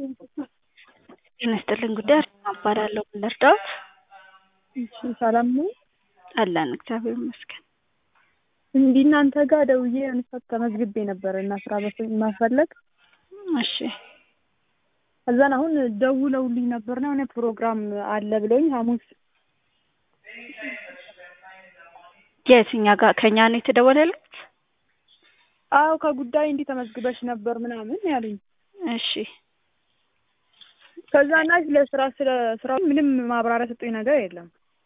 ጤና ይስጥልኝ ጉዳይ አርሴማ እባላለሁ ምን ልርዳዎት? እሺ ሰላም ነው? አለን እግዚአብሔር ይመስገን። እንዲህ እናንተ ጋር ደውዬ የሆነ ሰዓት ተመዝግቤ ነበር እና ስራ በመፈለግ እሺ ከዛን አሁን ደውለውልኝ ነበርና የሆነ ፕሮግራም አለ ብለውኝ ሐሙስ የት እኛ ጋር ከእኛ ነው የተደወለልዎት? አዎ ከጉዳይ እንዲህ ተመዝግበሽ ነበር ምናምን ያሉኝ። እሺ ከዛ እና ስለ ስራ ስለ ስራው ምንም ማብራሪያ ሰጡኝ ነገር የለም።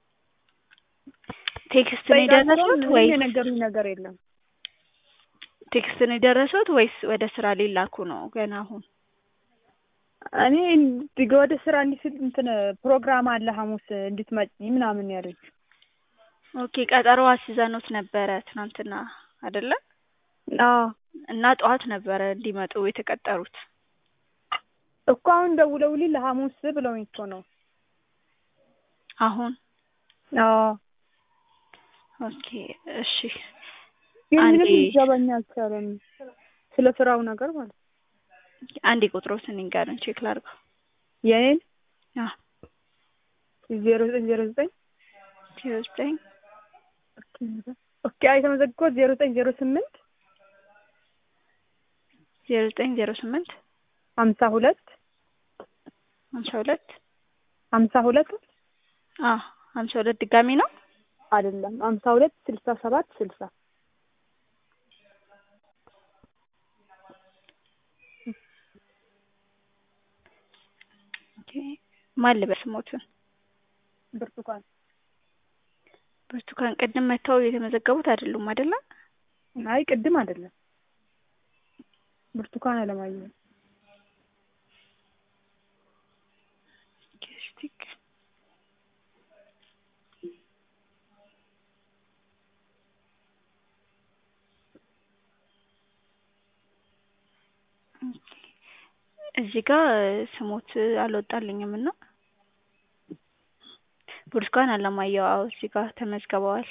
ቴክስት ነው የደረሱት ምንም ወይስ የነገሩኝ ነገር የለም። ቴክስት ነው የደረሱት ወይስ ወደ ስራ ሊላኩ ነው ገና አሁን? እኔ እንዲ- ወደ ስራ እንዲህ ስል እንትን ፕሮግራም አለ ሐሙስ እንድትመጪ ምናምን ያሉኝ። ኦኬ ቀጠሮ አስይዘንዎት ነበረ ትናንትና አይደለ? አዎ እና ጠዋት ነበረ እንዲመጡ የተቀጠሩት። እኮ አሁን ደውለውልኝ ለሐሙስ ብለውኝ እኮ ነው። አሁን አዎ ኦኬ እሺ ግን አንዴ ምንም ሊገባኝ አልቻለም ስለ ስራው ነገር ማለት ነው። አንዴ ቁጥሮትን ይንገሩኝ ቼክ ላድርገው። የኔን አዎ ዜሮ ዘጠኝ ዜሮ ዘጠኝ ዜሮ ዘጠኝ ኦኬ አይ የተመዘግኩት ዜሮ ዘጠኝ ዜሮ ስምንት ዜሮ ዘጠኝ ዜሮ ስምንት ሀምሳ ሁለት ሀምሳ ሁለት ሀምሳ ሁለት አዎ ሀምሳ ሁለት ድጋሚ ነው? አይደለም ሀምሳ ሁለት ስልሳ ሰባት ስልሳ ኦኬ ማን ልበል ስሞትን? ብርቱካን ብርቱካን ቅድም መጥተው የተመዘገቡት አይደሉም አይደለ? አይ ቅድም አይደለም ብርቱካን አለማየሁ ጌስቲክ እዚህ ጋር ስሞት አልወጣልኝም እና ብርቱካን አለማየሁ አዎ እዚህ ጋር ተመዝግበዋል።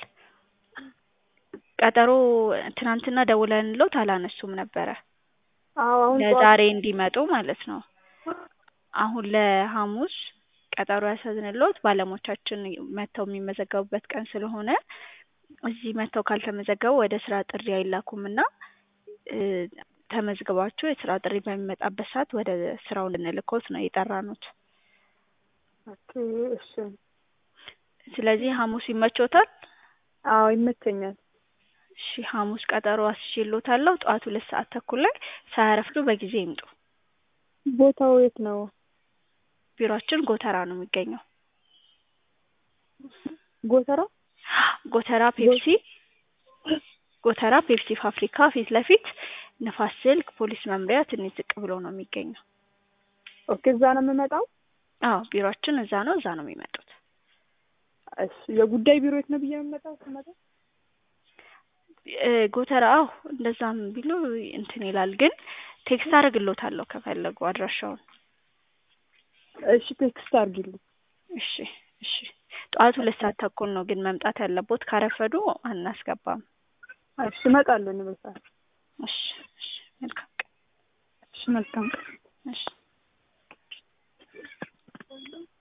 ቀጠሮ ትናንትና ደውለንልዎት አላነሱም ነበረ አዎ አሁን ጠዋት ለዛሬ እንዲመጡ ማለት ነው። አሁን ለሐሙስ ቀጠሮ ያስያዝንልዎት ባለሙያዎቻችን መጥተው የሚመዘገቡበት ቀን ስለሆነ እዚህ መጥተው ካልተመዘገቡ ወደ ስራ ጥሪ አይላኩም እና እ ተመዝግባችሁ የስራ ጥሪ በሚመጣበት ሰዓት ወደ ስራው እንድንልክዎት ነው የጠራንዎት። ኦኬ እሺ ስለዚህ ሐሙስ ይመችዎታል? አዎ ይመቸኛል። እሺ ሐሙስ ቀጠሮ አስይዤልዎታለሁ ጠዋት ሁለት ሰዓት ተኩል ላይ ሳያረፍዱ በጊዜ ይምጡ። ቦታው የት ነው? ቢሮአችን ጎተራ ነው የሚገኘው። ጎተራ ጎተራ ፔፕሲ ጎተራ ፔፕሲ ፋብሪካ ፊት ለፊት ንፋስ ስልክ ፖሊስ መምሪያ ትንሽ ዝቅ ብሎ ነው የሚገኘው። ኦኬ እዛ ነው የምመጣው? አዎ ቢሮአችን እዛ ነው እዛ ነው የሚመጡት። እሺ የጉዳይ ቢሮ የት ነው ብዬ የምመጣው ስመጣ? እ ጎተራ አዎ እንደዛም ቢሉ እንትን ይላል ግን ቴክስት አደርግልዎታለሁ ከፈለጉ አድራሻውን። እሺ ቴክስት አድርጊልኝ። እሺ እሺ ጠዋት ሁለት ሰዓት ተኩል ነው ግን መምጣት ያለብዎት ካረፈዱ አናስገባም። እሺ እመጣለሁ እኔ በሰዓት። እሺ እሺ መልካም ቀን። እሺ መልካም ቀን። እሺ